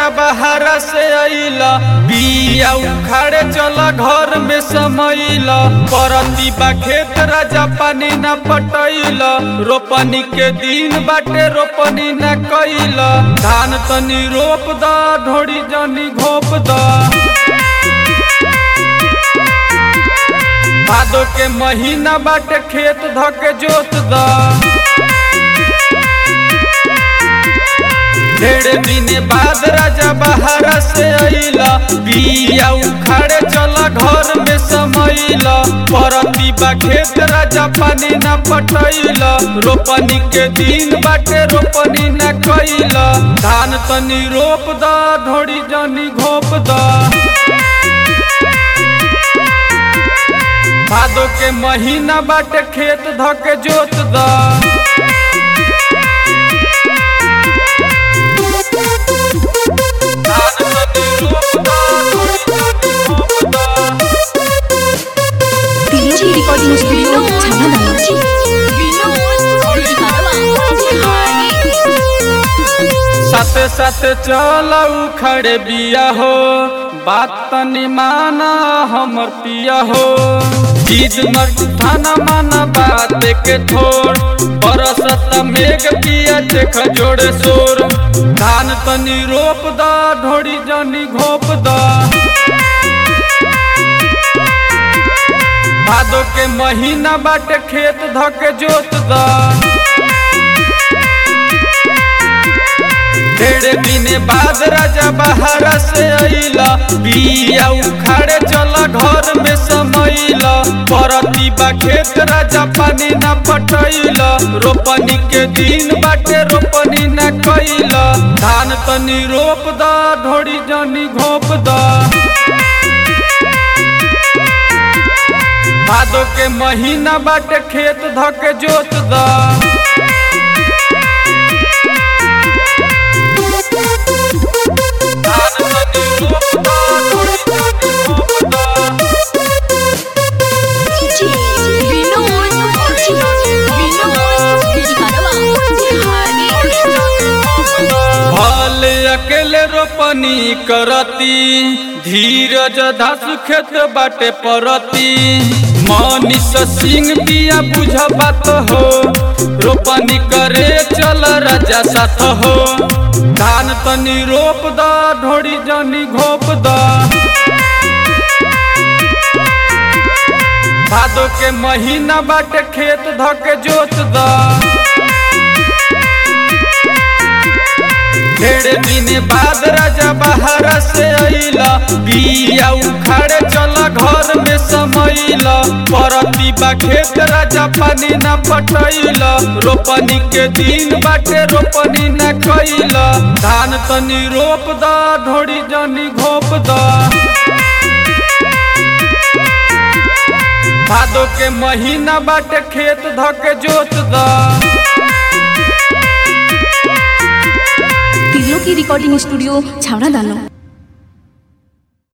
राजा बहारा से अइला बिया उखाड़े चला घर में समैला परती बा खेत राजा पानी न पटैला रोपनी के दिन बाटे रोपनी न कैला धान तनी रोप द ढोड़ी जनी घोप द भादो के महीना बाटे खेत धके जोत द ढेर दिन बाद राजा बहारा से अइला बिया उखाड़े चला घर में समैला परती बा खेत राजा पानी न पटैला रोपनी के दिन बाटे रोपनी न कैला धान तनी रोप द ढोड़ी जनी घोप द भादो के महीना बाटे खेत धके जोत द DJ Recording Studio Channel साथे साथे चला उखड़े बिया हो बात तनी माना हमर पिया हो चीज मर थाना माना बात के थोड़ बरसत मेघ पिया देख जोड़े शोर धान तनी रोप द ढोड़ी जनी घोप द भादो के महीना बाटे खेत धके जोत द ढेरे दिने बाद राजा बहारा से अइला बिया उखाड़े चला घर में समैला परती बा खेत राजा पानी न पटैला रोपनी के दिन बाटे रोपनी न कैला धान तनी रोप द ढोड़ी जनी घोप द भादो के महीना बाटे खेत धके जोत द भले अकेले रोपनी करती धीरज धासु खेत बाटे परती मनीष सिंह दिया बुझ बात हो रोपनी करे चल राजा साथ हो धान तनी रोप द ढोड़ी जनी घोप द भादो के महीना बाटे खेत धके जोत द ढेर दिन बाद राजा बहारा से अइला बिया उखाड़े चला घर में समैला परती बा खेत राजा पानी न पटैला रोपनी के दिन बाटे रोपनी न कैला धान तनी रोप द ढोड़ी जनी घोप द भादो के महीना बाटे खेत धके जोत द तिलो की रिकॉर्डिंग स्टूडियो छावड़ा दानो